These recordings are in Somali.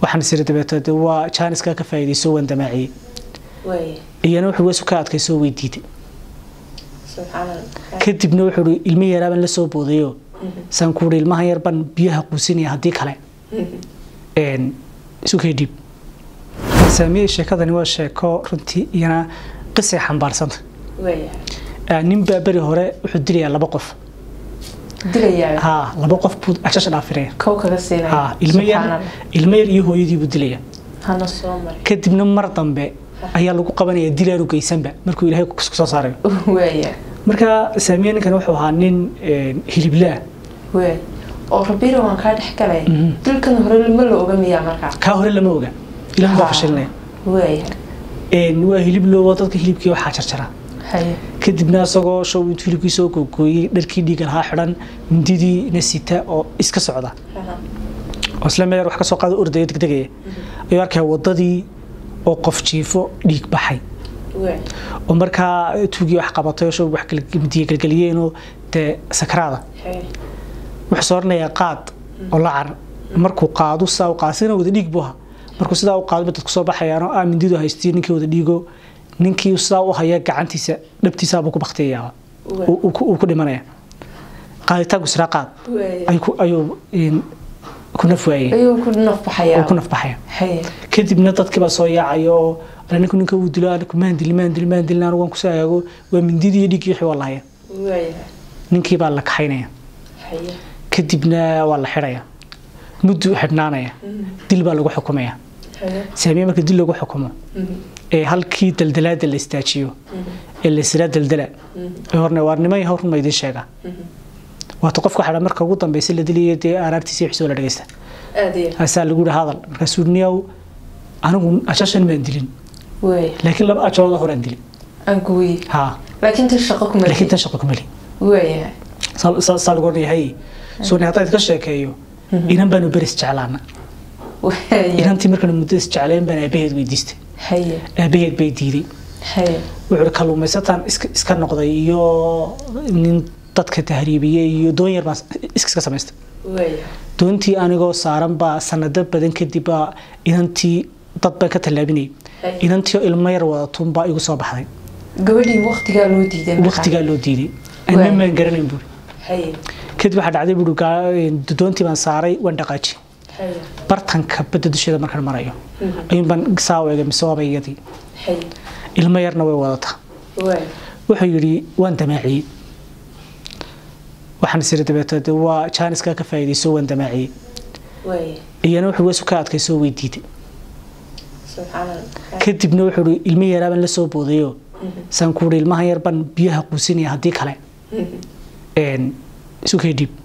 waxaan isiri dabeetade waa jaaniska ka faa'iidayso waan damaaciyey waaya iyana wuxuu weesu ka adkaysoo way diiday subxaan allah kadibna wuxuu ihi ilmi yaraabaan la soo boodayo saan ku ihi ilmahan yar baan biyaha quusinaya haddii kale een, isu kay dhiib saamiyey sheekadani waa sheeko runtii iyana qisay xambaarsanta waaya Ah, nin baa beri hore wuxuu dilayaa laba qof dilayaa ha laba qof buu ashasha dhaafiraya kow kaga siinaya ha ilmo yar Subxaan Allah. ilmo yar iyo hooyadii buu dilaya hana soo maray kadibna mar dambe ayaa lagu qabanaya dilaaru geysanba markuu ilaahay ku soo saarayo waaya marka saamiye ninkan wuxuu ahaa nin een, hiliblaa waaya oo rabiira waan kaa dhex galay dilkan hore ma la oga miyaa markaa kaa hore lama oga ilaah baa fashilinaya waaya Een, waa hilib loobo dadka hilibkii waxaa jarjara haye kadibna isagoo show intuu hilibkii soo googooyey dharkii dhiiga lahaa xidhan mindidii sita oo iska socda oo isla meel wax ka soo qaado ordaya degdegaya ayuu arkaya wadadii oo qof jiifo dhiig baxay waaya oo markaa tuugii wax qabatay oo show wax kala- midiye galgeliyeenoo dee sakraada haye wuxuu soo oranayaa qaad oo la car markuu qaado sidaa u qaado sidana wada dhiig buu ahaa markuu sidaa u qaado dadku soo baxayaanoo ah mindidu haystii ninkii wada dhiigo ninkii sidaa u haya gacantiisa dhabtiisaabuu ku baktiyayaa uu uu ku uu ku dhimanaya qaaditaanku siraa qaad waaya ayuu ku- ayuu een, ku naf waayey ayuu ku naf baxayaa oo ku naf baxaya haye kadibna dadkii baa soo yaacaya oo "Ala, ninku ninka uu dilo anigu maan dili maan dili maan dilin anigu waan kusoo agaago waa mindidii iyo dhiiggii wixii waa lahaya waaya ninkii baa la kaxaynaya haye kadibna waa la xidhaya muddu xidhnaanaya dil baa lagu xukumaya haye saamiye marka dil lagu xukumo ee halkii daldalaada la istaajiyo ee la israa daldala ee horne waa niman yahow run ma idiin sheega waata qofka xidha marka ugu dambeysa la dilayo dee aaraartiisa iyo xisoo la dhageysta aad iyo haasaa lagu yihi hadal markaasuu niyow anigu ashashan maan dilin waaya laakiin laba ajooda horaan dilin aan gooyi haa laakiin tan shaqo kuma laakiin tan shaqo kumeli waaya saa lagu odhanayahay sooni haddaad ka sheekeeyo inan baanu beris jeclaana waaya inantii markaanu muddo is jecleen baan aabaheed weydiistay haye aabaheed bay diiday haye wuxuu kalluumaysataan iska iska noqday iyo nin dadka tahriibiyey iyo doon yar baan iska samaystay waaya doontii anigoo saaran baa sanado badan kadib baa inantii dad baan ka tallaabinayay Hay. inantii oo ilmo yar wadatuun baa igu soo baxday gabadhii waqtigaa loo diiday markaa. waqtigaa loo diiday Waay. anna maan garanayn buuri haye kadib waxaa dhacday buuri gaa- doontii baan saaray waan dhaqaaji haye bartanka badda dusheeda markaan marayo ayuun baan saa u eegay mise waaba iyadii haye ilmo yarna way wadataa waaya wuxuu yidhi waan damaaciyey waxaan isiri dabeetade waa jaaniska ka faa'iidayso waan damaaciyey waaya iyana wuxuu weesu ka adkaysoo way diiday subxaan allah kadibna wuxuu ihi ilmi yaraabaan la soo boodayo saan ku ihi ilmahan yar baan biyaha quusinaya haddii kale een, isu kay dhiib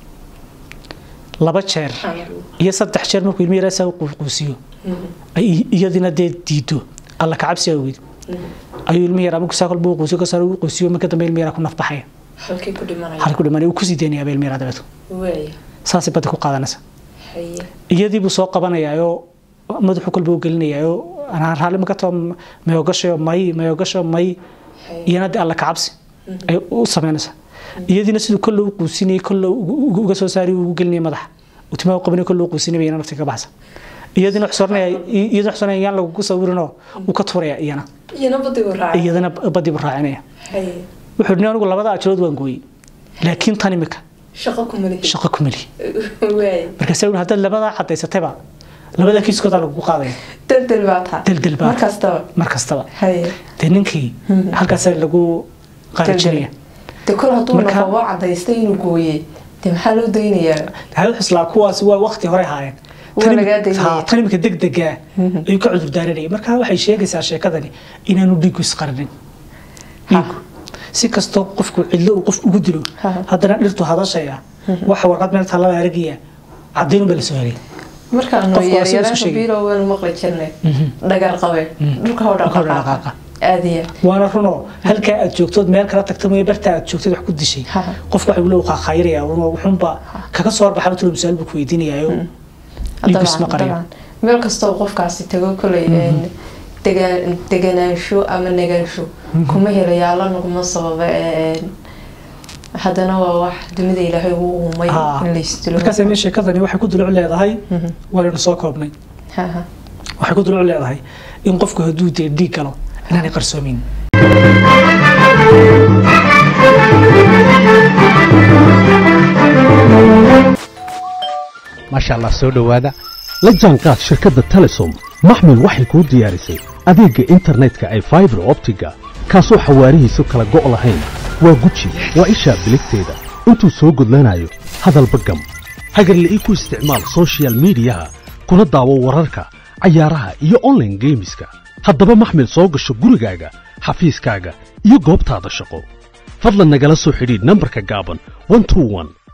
laba jeer iyo saddex jeer markuu ilmi yaraa saa u quusiyo ay iyadina dee diido alla kacabsi awgeed ayuu ilmi yaraa markuu saa kolba u quusiyo kasaan u quusiyo marka dambe ilmi yaraa ku nafbaxaya halkii ku dhimanaya halku dhimanaya uu kusii daynayaaba ilmi yaraa dabeeto waaya saasay badda ku qaadanaysa haye iyadii buu soo qabanayaayoo madaxu kolba u gelinayaayoo anaan raalli ma ka tao mayogashayo may mayogasho may haye iyana dee alla kacabsi ay u samaynaysaa iyadiina siduu kolle u quusinayay kolle ugu- uga soo saari ugu gelinaya madaxa uu timaa u qabanay kolle u quusinaya iyana nafti ka baxsa iyadina xusoonaya iyadina xusoonaya yaan lagugu sawirinoo uu ka tuuraya iyana iyana badigu raacay iyadana badii buu raacinaya haye wuxuu dhi anigu labada ajirood waan gooyey laakiin tan imika shaqo kuma lihi shaqo ku meli waaya markaasa wuxuu haddaad labadaa cadaysatayba labada kiiskoodaa lagugu qaadaya daldal baa taa Daldal baa. mar kastaba mar kastaba haye dee ninkii halkaasa lagu qaarajinaya de kol hadduu Marka- naqo waa cadaystay inuu gooyey de maxaa loo daynayaa hal xuslaa kuwaasi waa waqti hore haayeen Waa lagaa daynaya. tan imika degdega ayuu ka cudur daaranayay marka waxay sheegaysaa sheekadani inaanu dhiigu isqarinin dhiigu si kastoo qofku cidlo uu qof ugu dilo Ha. haddana dhirtu hadashaya waxa warqad meel taalada aragaya cadaynun baa la soo helay markaanu Qofku waa sida isku yaryaraanka sheegay. biilow waanu maqli jirnay dhagar qabe dhulka hoo Dhulka hoo dhaqaaqa dhaqaaqa. aadiya waana runoo halkaa aad joogtood meel kala tagta mooye bartaa aad joogtad wax ku dishay Ha. qofku waxa uu qaaqayraya wuxuunba kaga soo horbaxa intuu misaal buu ku weydiinayaa dhiigu isma qariyo meel kastoo qofkaasi tago koley degaan- deganaansho ama negaansho kuma helayaa alla naguma sababa een, haddana waa wax dunida ilaahay uu uumay Ah. in la istilo markaas ame sheekadani waxay ku duluc leedahay waanaynu soo koobnay haha waxay ku duluc leedahay in qofku hadduu dee dhiig galo inaanay qarsoomin maasha allah soo dhowaada la jaanqaad shirkadda telesom maxmil waxay kuu diyaarisay adeegga internetka ay faibar optiga kaasoo xawaarihiisu kala go' lahayn waa guji waa ishaa biligteeda intuu soo gudlanayo hadalba gam hagarle ii ku isticmaal soshiyal miidiyaha kuna daawo wararka cayaaraha iyo onlaine geemiska haddaba maxmil soo gasho gurigaaga xafiiskaaga iyo goobtaada shaqo fadlan nagala soo xidhiidh nambarka gaaban 121